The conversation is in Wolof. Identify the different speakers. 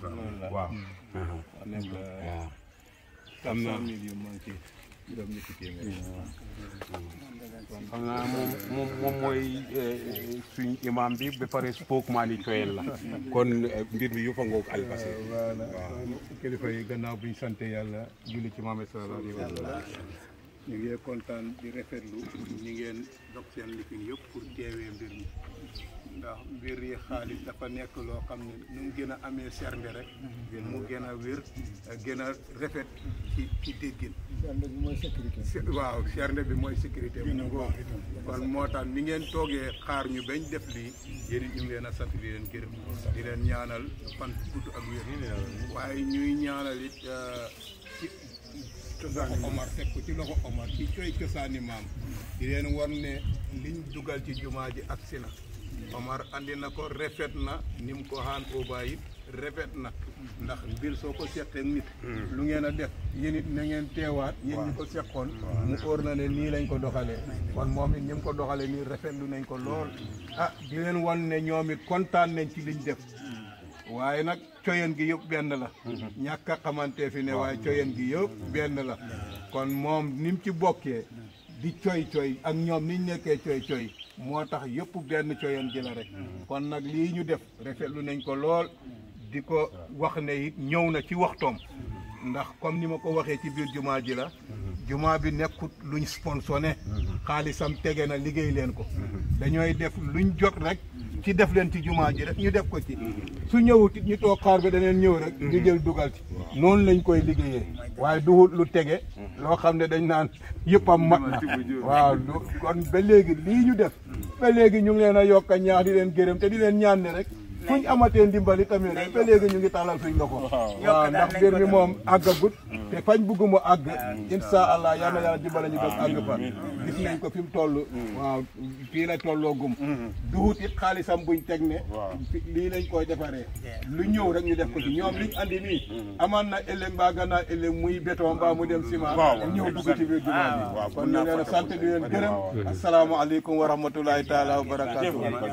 Speaker 1: waaw
Speaker 2: nekk
Speaker 1: waaw
Speaker 2: quatre cent mille yu manqué juróom ñetti téeméer
Speaker 1: xam naa moom moom moom mooy suñ imam bi ba pare spokesman yi coyel la kon eh, mbir mi yëpp a ngoog albase
Speaker 2: voilà kilifa yi gannaaw buñ sante yàlla julli ci Muhammad sallallahu alayhi wa sallam ñu ngi kontaan di rafetlu ñi ngeen dog seen lifin yëpp pour teewee mbir mi ndax mbir yi xaalis dafa nekk loo xam ne nu mu gën a amee sernde rek mu gën a wér gën a rafet ci ci déggin Se- waaw sernde bi mooy sécurité mu ngoo kon moo tax ni ngeen toogee xaar ñu bañ def lii yéen it ñu ngi leen a sant di leen gërëm di leen ñaanal fan gudd ak wér waaye ñuy ñaanal it ci loxo Omar teg ko ci loxo Omar ci coy cosaani maam di leen war ne liñ dugal ci jumaa ji ak si na Omar andi na ko rafet na ni mu ko xaan oba it rafet na ndax mbir soo ko seqee nit lu ngeen a def yéen it na ngeen teewaat yéen ñi ko seqoon mu óor na ne nii lañ ko doxalee kon moom it ñi mu ko doxalee nii rafetlu nañ ko lool ah di leen wan ne ñoom it kontaan nañ ci liñ def waaye nag coyen gi yëpp benn la ñàkk a xamante fi ne waaye coyen gi yëpp benn la kon moom ni mu ci bokkee di coy coy ak ñoom niñ nekkee coy coy moo tax yëpp benn coyen gi la rek kon nag lii ñu def rafetlu nañ ko lool di ko wax ne it ñëw na ci waxtoom ndax comme ni ma ko waxee ci biir jumaa ji la jumaa bi nekkut luñ sponsoné xaalisam tege na liggéey leen ko dañooy def luñ jot rek ci def leen ci jumaa ji rek ñu def ko ci su ñëwut it ñu toog xaar ba daneen ñëw rek ñu jël dugal ci noonu lañ koy liggéeyee waaye duhut lu tege loo xam ne dañ naan yëppam mat na waaw lu kon ba léegi lii ñu def ba léegi ñu ngi leen a yokk a ñaax di leen gërëm te di leen ñaan ne rek fuñ amatee ndimbali tamit rek ba léegi ñu ngi tàllal suñ loxo waaw ndax mbir mi moom àggagut te fañ bugg mu àgg insha allah yal na yàlla dimbale ñu doon àgg fa gis nañ ko fi mu toll waaw fii la tolloo gum duhut it xaalisam buñ teg ne fi- lii lañ koy defaree lu ñëw rek ñu def ko ci ñoom liñ andi nii amaan na ëllëg mbaa gannaaw ëllëg muy béton mbaa mu dem ciment ñëw dugg ci biir jumaa bi kon ñu leen a sant di leen gërëm asalaamaaleykum wa rahmatulahi taala wa barakatuh